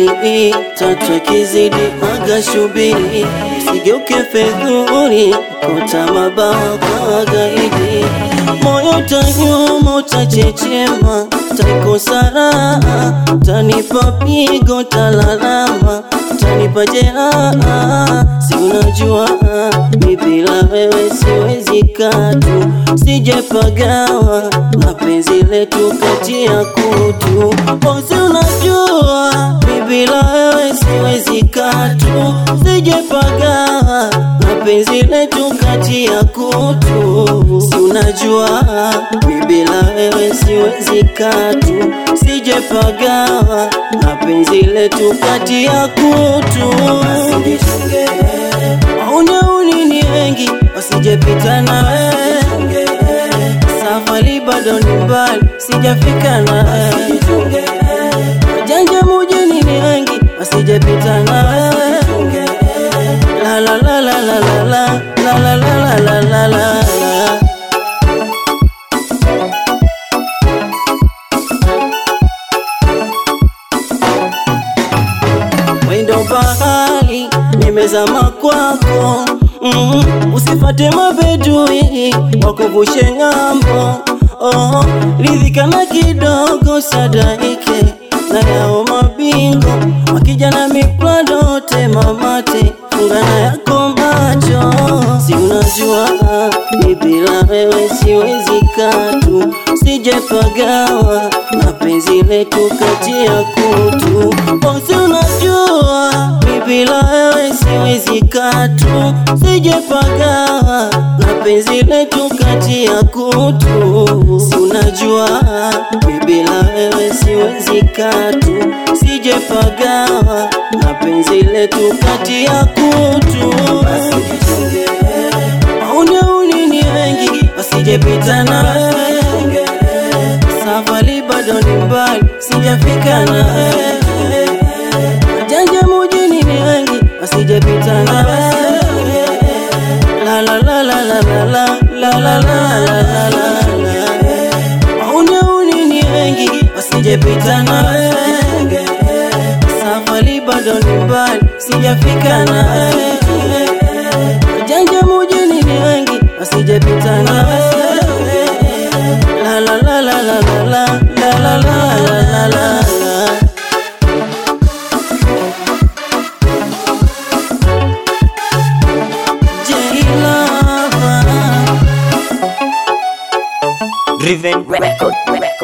mbili tatu ikizidi aga shubiri sigeuke fedhuri kota mabawa kwa gaidi moyo tanyuma utachechema taikosa raha tanipa pigo talalama tanipa jeraha si unajua mi bila wewe siwezi katu sijepagawa na penzi letu kati ya kutu bosi unajua mi bila wewe siwezi katu sijepagawa na penzi letu kati ya kutu si unajua mi bila wewe siwezi katu sijepagawa na penzi letu kati ya kutu Maunyauni ni wengi wasijepita na wewe, safari bado ni mbali, sijafika na wewe. Wajanja mujini ni wengi wasijepita na wewe, la la la la la la la la la la la la la la Wendo bahari nimezama kwako mm, usifate mabedui wakuvushe ng'ambo oh, ridhika na kidogo sadaike na yao mabingo wakija na miplado temamate fungana yako macho si unajua mi bila wewe siwezi katu sijepagawa na penzi letu kati ya kutu bosi unajua mi bila wewe siwezi katu sijepagawa na penzi letu kati ya kutu si unajua mi bila wewe siwezi katu sijepagawa na penzi letu kati ya kutu Maunyauni ni wengi wasijepita na wewe, safari bado ni mbali, sijafika na wewe. Wajanja mujini ni wengi wasijepita na wewe, la la la la la la la la la la la la la. Maunyauni ni wengi wasijepita na wewe, safari bado ni mbali, sijafika na wewe. Wajanja mujini ni wengi wasijepita na wewe, la la la la la la la la la la la la la. J-Lover. Driven Record.